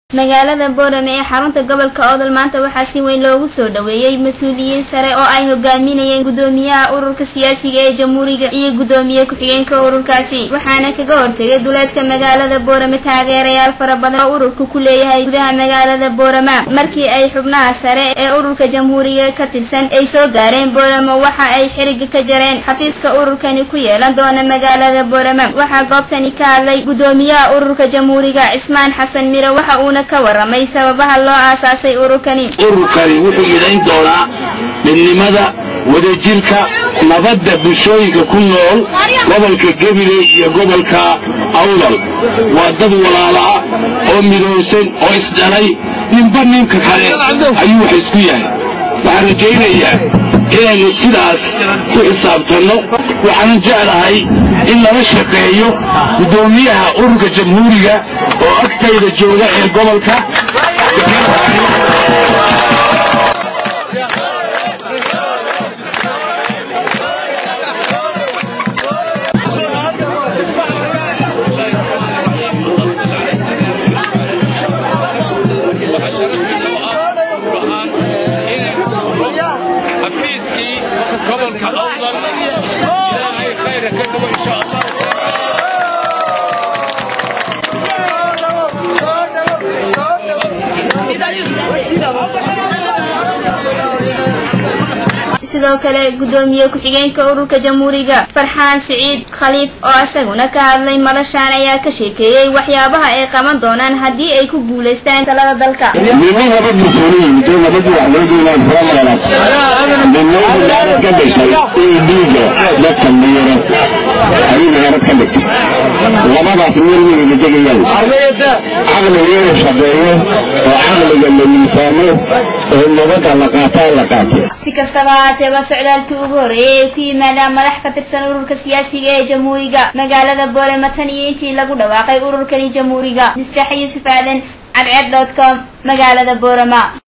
magaalada boorame ee xarunta gobolka oodol maanta waxaa si weyn loogu soo dhaweeyey mas-uuliyiin sare oo ay hogaaminayeen gudoomiyaha ururka siyaasiga ee jamhuuriga iyo gudoomiye ku-xigeenka ururkaasi waxaana kaga hortegay duleedka magaalada boorame taageerayaal fara badan oo ururka ku leeyahay gudaha magaalada boorama markii ay xubnaha sare ee ururka jamhuuriga ka tirsan ay soo gaareen booramo waxa ay xiriga ka jareen xafiiska ururkani ku yeelan doona magaalada boorama waxaa goobtani ka hadlay gudoomiyaha ururka jamhuuriga cismaan xasan mire waxa uuna ka waramay sababaha loo aasaasay ururkani ururkani wuxuu idayn doonaa midnimada wadajirka nabadda bulshooyinka ku nool gobolka gabiley iyo gobolka awdal waa dad walaala'a oo midoosan oo isdhalay ninba ninka kale ayuu wax isku yahay waxaan rajaynayaa inaynu sidaas ku xisaabtanno waxaanan jeclahay in lala shaqeeyo guddoomiyaha ururka jamhuuriga oo agtayda jooga ee gobolka xafiiskii gobolka awdal ilaahay khayra ka dhigo insha allah sidoo kale gudoomiye ku-xigeenka ururka jamhuuriga farxaan siciid khaliif oo isaguna ka hadlay madashaan ayaa ka sheekeeyey waxyaabaha ay qaban doonaan haddii ay ku guulaystaan talada dalka midna nabad busooniyimid nabadii wax loo doonaan fura meelaad midna magaalad ka dhigtay in dhiiga dadka miyiro ayuu magaalad ka dhigtay labadaas meel weyna degayaan caqliga inuu shaqeeyo oo caqliga la miisaamo oo nabadda la qaataa la qaato si kastaba haatee waa socdaalkii ugu horreeyay ay ku yimaadaan madax ka tirsan ururka siyaasiga ee jamhuuriga magaalada boorama tan iyo intii lagu dhawaaqay ururkani jamhuuriga mistax yuusuf aadan cadceed dot com magaalada boorama